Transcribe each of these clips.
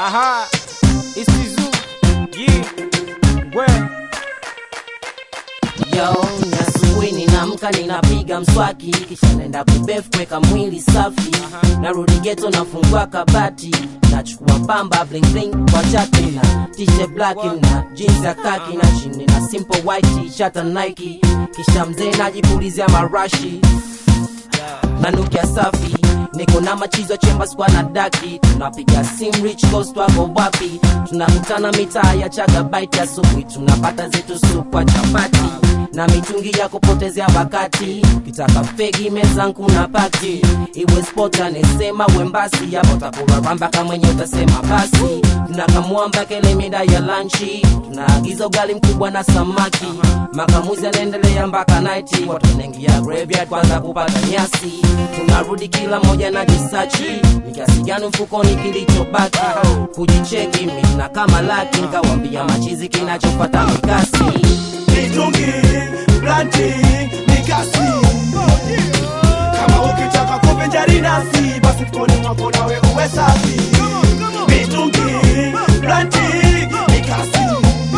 Aha, isizu yeah. we Yo, ni asubuhi ninaamka ninapiga mswaki kisha naenda kubef kuweka mwili safi narudi geto nafungua kabati nachukua pamba bling bling kwa chati na t-shirt black na jeans ya kaki na chini na simple white t-shirt na Nike kisha mzee najipulizia marashi nanukia safi niko na machizo chemba skwa na daki tunapiga sim rich coast wako wapi tunakutana mitaa ya chagabaiti asubuhi tunapata zetu supwa chapati na mitungi ya kupotezea wakati kitaka fegi mezangu na pati iwe sport anesema wembasi hapo takuraramba kama mwenye utasema basi tunakamwamba kele mida ya lanchi tunaagiza ugali mkubwa na samaki makamuzi anaendelea mpaka naiti watu wanaingia graveyard kwanza kupata nyasi tunarudi kila moja na jisachi ni kiasi gani mfukoni kilichobaki kujicheki mina kama laki nkawambia machizi kinachopata mikasi mitungi blanti mikasi kama ukitaka kuvinjari nasi basi mkoni mwako nawe uwe safi mitungi blanti mikasi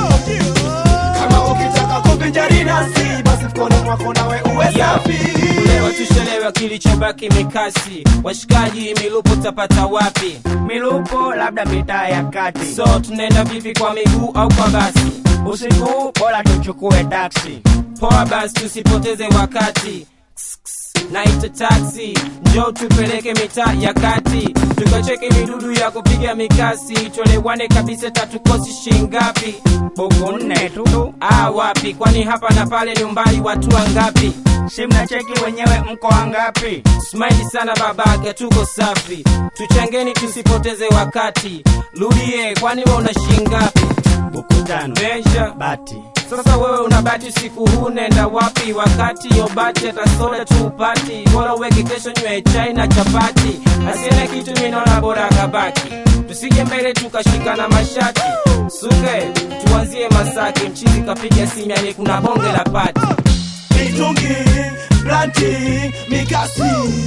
kama ukitaka kuvinjari nasi basi mkoni mwako nawe uwe safi leo tushelewa kilichobaki mikasi washikaji milupo tapata wapi milupo labda mitaa ya kati so tunaenda vipi kwa miguu au kwa basi usiku bora tuchukue taksi poa basi tusipoteze wakati Ks, ks, naita taksi njo tupeleke mitaa ya kati tukacheke midudu ya kupiga mikasi tuelewane kabisa tatukosi shingapi buku nne tu ah wapi kwani hapa na pale ni umbali watu wangapi si mnacheki wenyewe mko wangapi Smile sana babake, tuko safi, tuchangeni tusipoteze wakati. Rudie, kwani wewe una shingapi? buku tano Measure. bati Sasa wewe una bati usiku huu, nenda wapi? Wakati yo bati hata soda tu upati, bora uweke kesho nywe chai na chapati. Asiene kitu mimi naona bora kabaki, tusije mbele tukashikana mashati. Suke tuanzie Masaki, mchizi kapiga simu, yani kuna bonge la pati. mitungi blanti mikasi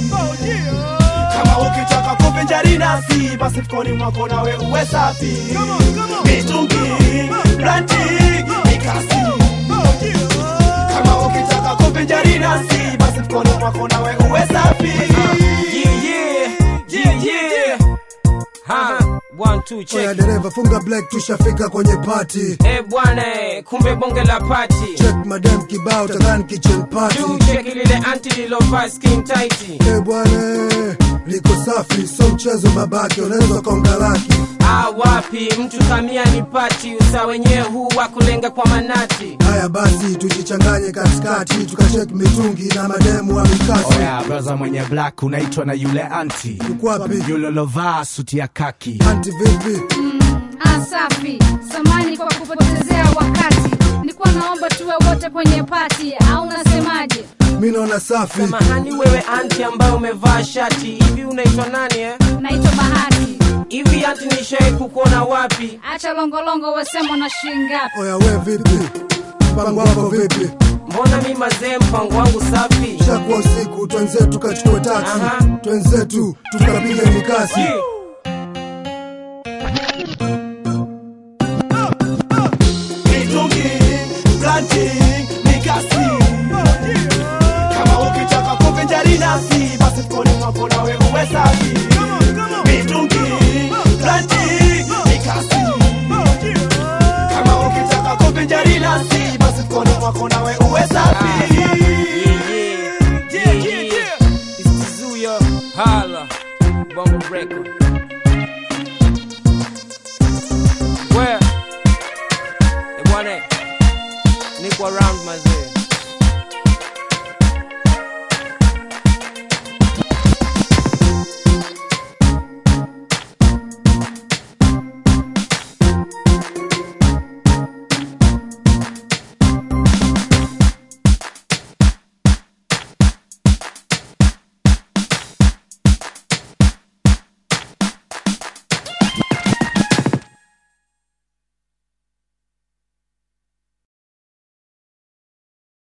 kama ukitaka kuvinjari nasi basi mkoni mwako nawe uwe safi mitungi blanti mikasi kama ukitaka kuvinjari nasi basi mkoni mwako nawe uwe safi Yeah, yeah, yeah, yeah. Ha, one, two, check. Oya dereva funga black tushafika kwenye party Eh bwana, eh, kumbe bonge la pati check madam kibao tadhani kitchen party juu cheki lile anti lilovaa skin tight Eh bwana liko safi so mchezo babake unaweza konga laki ah, wapi mtu kamia ni pati usa wenyewe huu wa kulenga kwa manati haya basi tujichanganye katikati tukachek mitungi na mademu wa mikasi oya braza mwenye black unaitwa na yule anti ukwapi yule lovaa suti ya kaki anti vipi Ah, safi samani kwa kupotezea wakati nilikuwa naomba tuwe wote kwenye pati au unasemaje mi naona safi samahani wewe anti ambaye umevaa shati hivi unaitwa nani eh? naitwa bahati hivi anti nishai kukuona wapi acha longolongo wesemo na shingapi oya we vipi mpango wako vipi mbona mi mazee mpango wangu safi shakuwa usiku twenzetu tukachukue taksi Aha. twenzetu tukapiga mikasi Yeah. mitungi blanti mikasi kama ukitaka kuvinjari nasi basi mkoni mwako nawe uwe safi mitungi blanti mikasi kama ukitaka kuvinjari nasi basi mkoni mwako nawe uwe safi Yeah, yeah, yeah, yeah. It's Tizuya, Hala, Bongo Record. Where? Eh, bwana, niko around mazee.